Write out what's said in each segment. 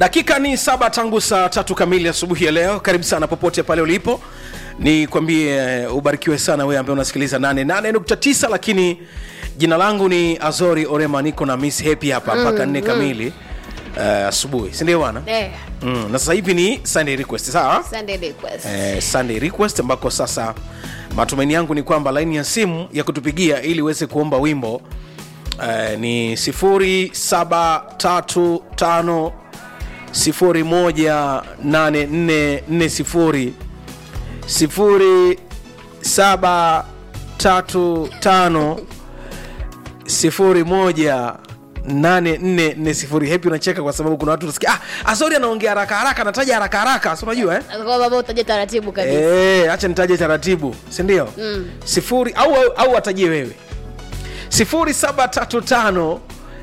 dakika ni saba tangu saa tatu kamili asubuhi ya leo karibu sana popote pale ulipo ni kwambie uh, ubarikiwe sana wewe ambaye unasikiliza 88.9 lakini jina langu ni azori orema niko na miss happy hapa mpaka nne kamili uh, asubuhi sindio bwana Eh, mm, na sasa hivi ni sunday request sawa Sunday request. eh, sunday request ambako sasa matumaini yangu ni kwamba laini ya simu ya kutupigia ili uweze kuomba wimbo eh, ni 0735 018440 0735 01 8440 hepi unacheka kwa sababu kuna watu unasikia ah, asori anaongea haraka haraka anataja haraka haraka si unajua eh? Kwa baba utaje taratibu kabisa. Eh, acha nitaje taratibu sindio mm. sifuri au, au, au atajie wewe 0735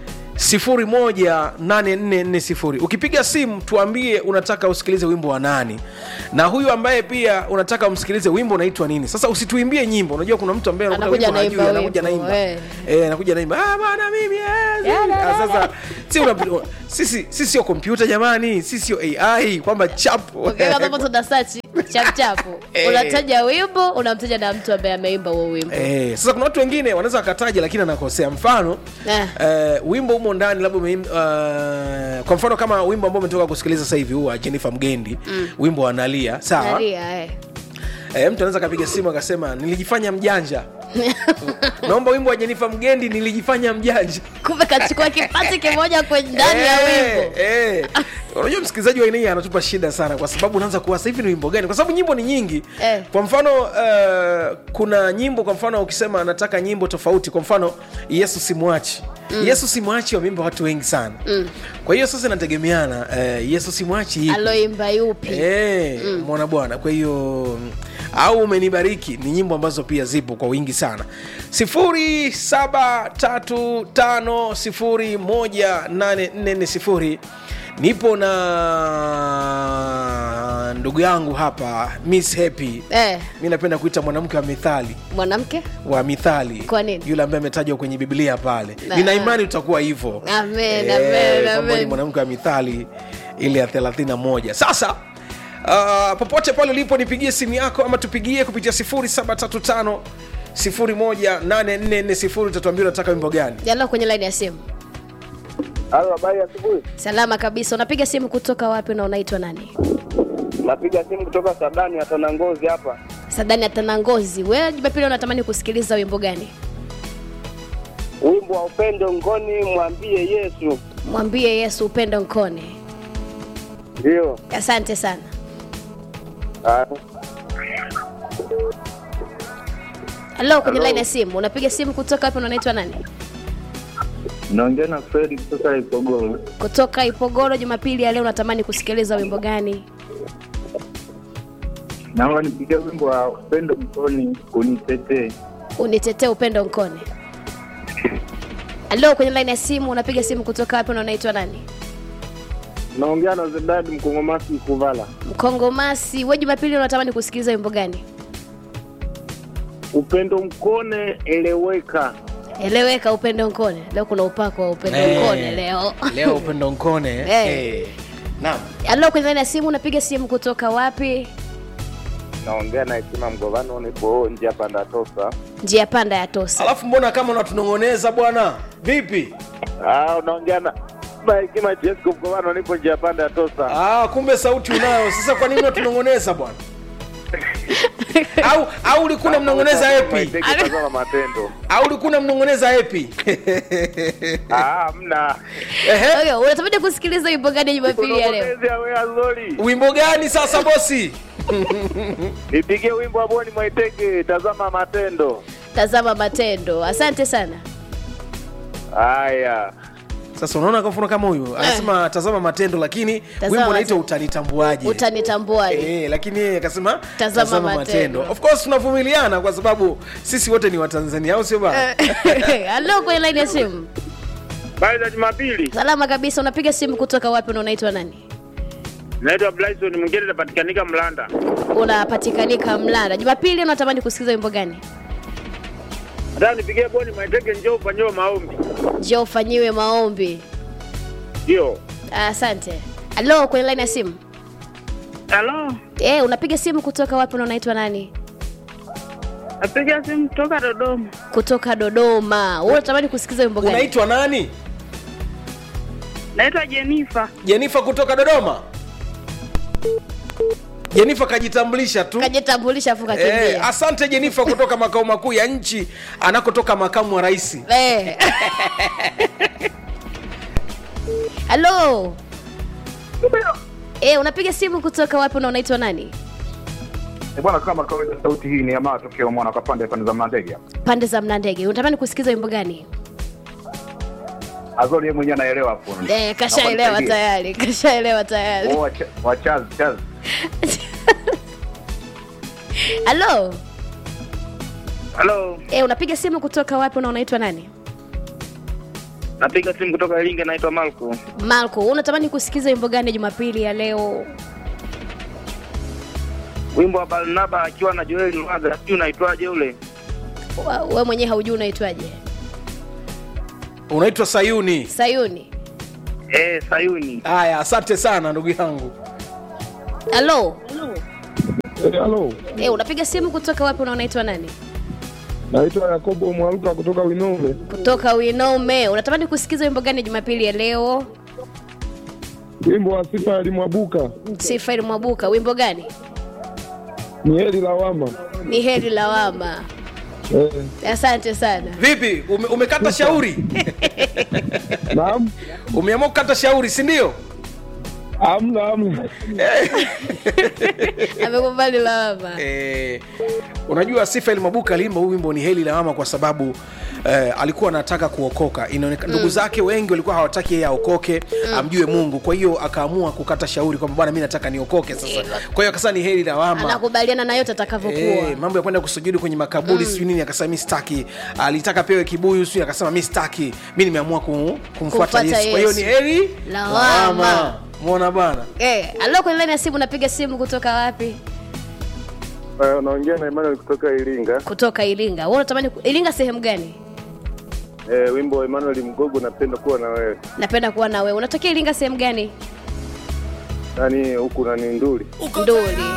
018440 ukipiga simu tuambie unataka usikilize wimbo wa nani na huyu ambaye pia unataka umsikilize wimbo unaitwa nini sasa usituimbie nyimbo unajua kuna mtu ambaye anakuta Anakuja wimbo anaimba hajui, anakuja wimbo, naimba eh. eh, anakuja naimba ah, bana mimi eh, Ya, la, la, Ah, sasa si una, sisi sisi sio kompyuta jamani sisi sio ai kwamba chapo Ukiweka hapo tuna search chap chap. Eh. Unataja wimbo, unamtaja na mtu ambaye ameimba huo wimbo. Eh, sasa kuna watu wengine wanaweza wakataja lakini anakosea mfano Eh. eh, wimbo humo ndani labda umeim- uh, kwa mfano kama wimbo ambao umetoka kusikiliza sasa hivi huu wa Jennifer Mgendi mm. wimbo wa Nalia sawa Nalia eh. eh, mtu anaweza akapiga simu akasema nilijifanya mjanja naomba wimbo wa Jennifer Mgendi nilijifanya mjanja Kumbe kachukua kipati kimoja kwenye ndani ya wimbo. eh. unajua msikilizaji wa aina hii anatupa shida sana kwa sababu unaanza kuwa sasa hivi ni wimbo gani kwa sababu nyimbo ni nyingi Eh. kwa mfano uh, kuna nyimbo kwa mfano ukisema nataka nyimbo tofauti kwa mfano yesu simwachi mm. yesu simwachi wameimba watu wengi sana mm. kwa hiyo sasa inategemeana uh, yesu simwachi ipi Aloimba yupi? Eh, mwana bwana kwa hiyo mm, au umenibariki ni nyimbo ambazo pia zipo kwa wingi sana 0735018440 nipo na ndugu yangu hapa miss happy Eh, mi napenda kuita mwanamke wa mithali mwanamke? wa mithali Kwa nini? yule ambaye ametajwa kwenye biblia pale Na- nina imani utakuwa hivyo Amen, Eh, amen, kwamba ni amen. mwanamke wa mithali ile ya 31 sasa uh, popote pale ulipo nipigie simu yako ama tupigie kupitia 0735 018440 utatuambia unataka wimbo gani Jalo kwenye line ya simu. Halo, habari ya asubuhi. Salama kabisa. Unapiga simu kutoka wapi na unaitwa nani? Napiga simu kutoka Sadani hata na ngozi hapa. Sadani ya Tanangozi. Wewe Jumapili unatamani kusikiliza wimbo gani? Wimbo wa upendo ngoni, mwambie Yesu. Mwambie Yesu upendo nkone. Ndio. Asante sana. Ah, Halo, kwenye Hello. line ya simu. Unapiga simu kutoka wapi na unaitwa nani? naongea na Fredi kutoka Ipogoro. Kutoka Ipogoro. Jumapili ya leo unatamani kusikiliza wimbo gani? Naomba nipigie wimbo wa upendo mkoni unitetee. Unitetee upendo nkone. Halo, kwenye line ya simu. Unapiga simu kutoka wapi na unaitwa nani? naongea na Zedadi Mkongomasi Mkuvala. Mkongomasi. Wewe Jumapili unatamani kusikiliza wimbo gani? Upendo mkone eleweka. Eleweka upendo nkone. Leo kuna upako wa upendo Eh, nkone leo. leo upendo nkone Eh. eh. naam Halo, kwenye line ya simu. Unapiga simu kutoka wapi? Naongea na Hekima Mgovano, nipo nje hapa Ndatosa. Njia panda ya Tosa. alafu mbona kama unatunong'oneza bwana vipi Ah, unaongea na na Hekima Jesco Mgovano, nipo nje panda ya Tosa. ah, kumbe sauti unayo sasa kwa nini unatunong'oneza bwana au au ulikuwa unamnong'oneza epi Maiteke tazama matendo. au ulikuwa unamnong'oneza epi Ah, mna. Ehe. Okay, unatamani kusikiliza wimbo gani Jumapili ya leo? Kunong'onezea wewe Azori. wimbo gani sasa bosi Nipigie wimbo wa Boni Mwaitege, tazama matendo. Tazama matendo. Asante sana. Haya. sasa unaona kwa mfano kama huyu anasema tazama matendo lakini Tazama wimbo unaitwa matendo. utanitambuaje Utanitambuaje? Eh, lakini yeye akasema Tazama matendo. of course tunavumiliana kwa sababu sisi wote ni watanzania au sio bana Halo, kwenye line ya simu. Habari za Jumapili. Salama kabisa. Unapiga simu kutoka wapi na unaitwa nani? Naitwa Blyson mwingine napatikanika Mlanda. Unapatikanika Mlanda. Jumapili unatamani kusikiliza wimbo gani? Nataka nipigie Boni Mwaitege njoo ufanyiwe maombi. Je, ufanyiwe maombi? Ndio. Asante. halo kwenye line ya simu Halo, eh unapiga simu kutoka wapi na unaitwa nani napiga simu kutoka Dodoma. kutoka dodoma wewe unatamani kusikiza wimbo gani unaitwa nani Naitwa Jenifa. jenifa kutoka dodoma jenifa kajitambulisha tu kajitambulisha afu Eh, kakimbia asante jenifa kutoka makao makuu ya nchi anakotoka makamu wa rais Eh. halo eh unapiga simu kutoka wapi na unaitwa nani Eh, bwana kama kawaida sauti hii ni ya matokeo mwana kwa pande pande za mandege hapa. pande za mnandege unatamani kusikiza wimbo gani Azori yeye mwenyewe anaelewa hapo. eh, kashaelewa Naomba nisaidie. tayari kashaelewa tayari Oh, wacha- wachazi chazi. halo Halo, eh unapiga simu kutoka wapi na unaitwa nani napiga simu kutoka Iringa, naitwa Marco. malko unatamani kusikiza wimbo gani jumapili ya leo Wimbo wa Barnaba akiwa na Joel Lwaga, sijui unaitwaje ule? Wa- we mwenyewe haujui unaitwaje unaitwa sayuni sayuni Eh, Sayuni. haya asante sana ndugu yangu halo Eh, Halo, eh unapiga simu kutoka wapi na unaitwa nani naitwa Yakobo Mwaluka kutoka Winove. kutoka winome unatamani kusikiza wimbo gani jumapili ya leo Wimbo wa sifa alimwabuka sifaili mwabuka wimbo gani ni heri lawama. ni heri lawama Eh, asante sana vipi ume, umekata shauri naam, umeamua kukata shauri si ndio amna amna. amekubali lawama eh, unajua sifa mabuka aliimba huu wimbo ni heli lawama kwa sababu eh, alikuwa anataka kuokoka inaonekana ndugu zake wengi walikuwa hawataki yeye aokoke amjue mungu kwa hiyo akaamua kukata shauri kwamba bwana mi nataka niokoke sasa kwa hiyo akasema ni heli lawama anakubaliana na yote atakavyokuwa Eh, mambo ya kwenda kusujudi kwenye makaburi mm. sijui nini akasema mi staki alitaka pewe kibuyu sijui akasema mi staki mi nimeamua kum, kumfuata Kumfuata yesu kwa hiyo Yesu. ni heri Lawama. mwona bana eh, alo kwenye laini ya simu napiga simu kutoka wapi Eh, unaongea na Emmanuel kutoka Iringa. kutoka iringa wewe unatamani ku- iringa sehemu gani Eh, wimbo wa Emmanuel Mgogo napenda kuwa na wewe. napenda kuwa na wewe unatokea iringa sehemu gani Yaani huku nani nduli. nduli